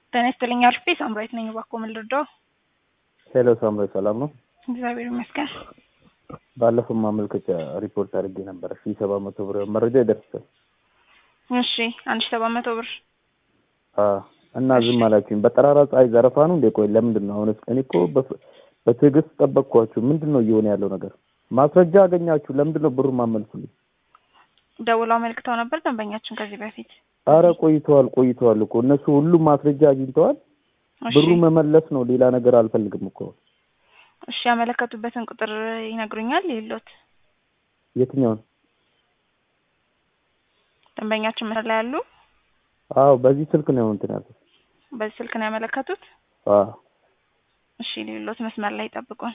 ጤና ይስጥልኝ አልፌ ሳምራዊት ነኝ። እባክዎ ምን ልርዳው? ሄሎ ሳምራዊት ሰላም ነው? እግዚአብሔር ይመስገን። ባለፈው ማመልከቻ ሪፖርት አድርጌ ነበረ ሺ ሰባት መቶ ብር መረጃ ይደርሳል። እሺ አንድ ሺ ሰባት መቶ ብር እና ዝም አላችሁኝ። በጠራራ ፀሐይ ዘረፋ ነው እንዴ? ቆይ ለምንድን ነው አሁንስ? እኔ እኮ በትዕግስት ጠበቅኳችሁ። ምንድን ነው እየሆነ ያለው ነገር? ማስረጃ አገኛችሁ፣ ለምንድን ነው ብሩን ማመልሱልኝ? ደውለው አመልክተው ነበር ደንበኛችን ከዚህ በፊት። አረ ቆይተዋል ቆይተዋል እኮ እነሱ ሁሉም ማስረጃ አግኝተዋል። እሺ ብሩ መመለስ ነው፣ ሌላ ነገር አልፈልግም እኮ። እሺ ያመለከቱበትን ቁጥር ይነግሩኛል? የሎት የትኛውን? ደንበኛችን መስመር ላይ ያሉ አዎ በዚህ ስልክ ነው እንትን ያልኩት። በዚህ ስልክ ነው ያመለከቱት? አዎ እሺ ሌሎት መስመር ላይ ይጠብቁን።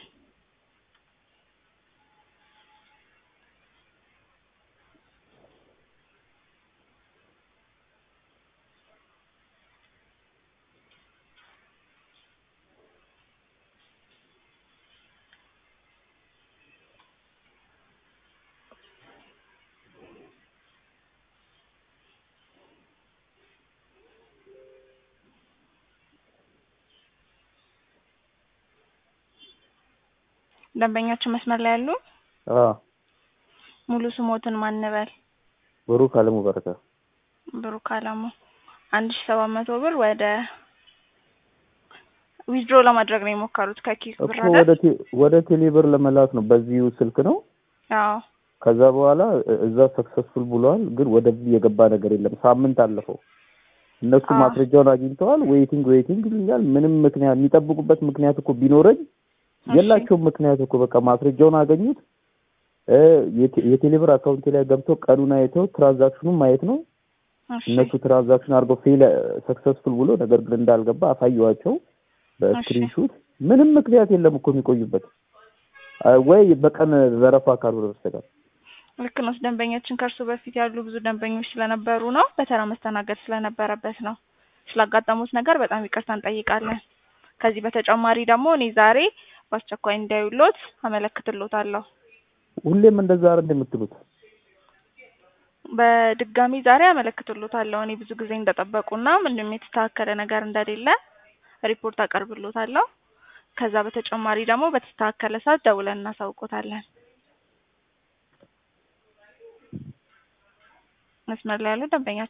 ደንበኛችን መስመር ላይ ያሉ አዎ ሙሉ ስሞትን ማንበል ብሩክ አለሙ በረካ። ብሩክ አለሙ አንድ ሺ ሰባት መቶ ብር ወደ ዊዝድሮ ለማድረግ ነው የሞከሩት ከኪክ ብር እኮ ወደ አይደል? ቴ- ወደ ቴሌብር ለመላክ ነው በዚሁ ስልክ ነው። አዎ ከዛ በኋላ እ- እዛ ሰክሰስፉል ብለዋል፣ ግን ወደዚህ የገባ ነገር የለም። ሳምንት አለፈው። እነሱ አዎ። ማስረጃውን አግኝተዋል። ዌይቲንግ ዌይቲንግ ይሉኛል። ምንም ምክንያት የሚጠብቁበት ምክንያት እኮ ቢኖረኝ እሺ። የላቸውም ምክንያት እኮ በቃ ማስረጃውን አገኙት። እ የቴ- የቴሌብር አካውንቴ ላይ ገብተው ቀኑን አይተው ትራንዛክሽኑን ማየት ነው። እሺ እነሱ ትራንዛክሽን አድርገው ፌል ሰክሰስፉል ብሎ ነገር ግን እንዳልገባ አሳየዋቸው በስክሪንሹት። ምንም ምክንያት የለም እኮ የሚቆዩበት አ፣ ወይ በቀን ዘረፋ ካልሆነ በስተቀር ልክ ነው። ደንበኛችን ከእርሱ በፊት ያሉ ብዙ ደንበኞች ስለነበሩ ነው በተራ መስተናገድ ስለነበረበት ነው። ስላጋጠሙት ነገር በጣም ይቅርታ እንጠይቃለን። ከዚህ በተጨማሪ ደግሞ እኔ ዛሬ በአስቸኳይ እንዳዩሎት አመለክትሎታለሁ። ሁሌም እንደዛ አይደል የምትሉት? በድጋሚ ዛሬ አመለክትሎታለሁ። እኔ ብዙ ጊዜ እንደጠበቁና ምንም የተስተካከለ ነገር እንደሌለ ሪፖርት አቀርብሎታለሁ። ከዛ በተጨማሪ ደግሞ በተስተካከለ ሰዓት ደውለን እናሳውቆታለን። መስመር ላይ ያሉ ደንበኛ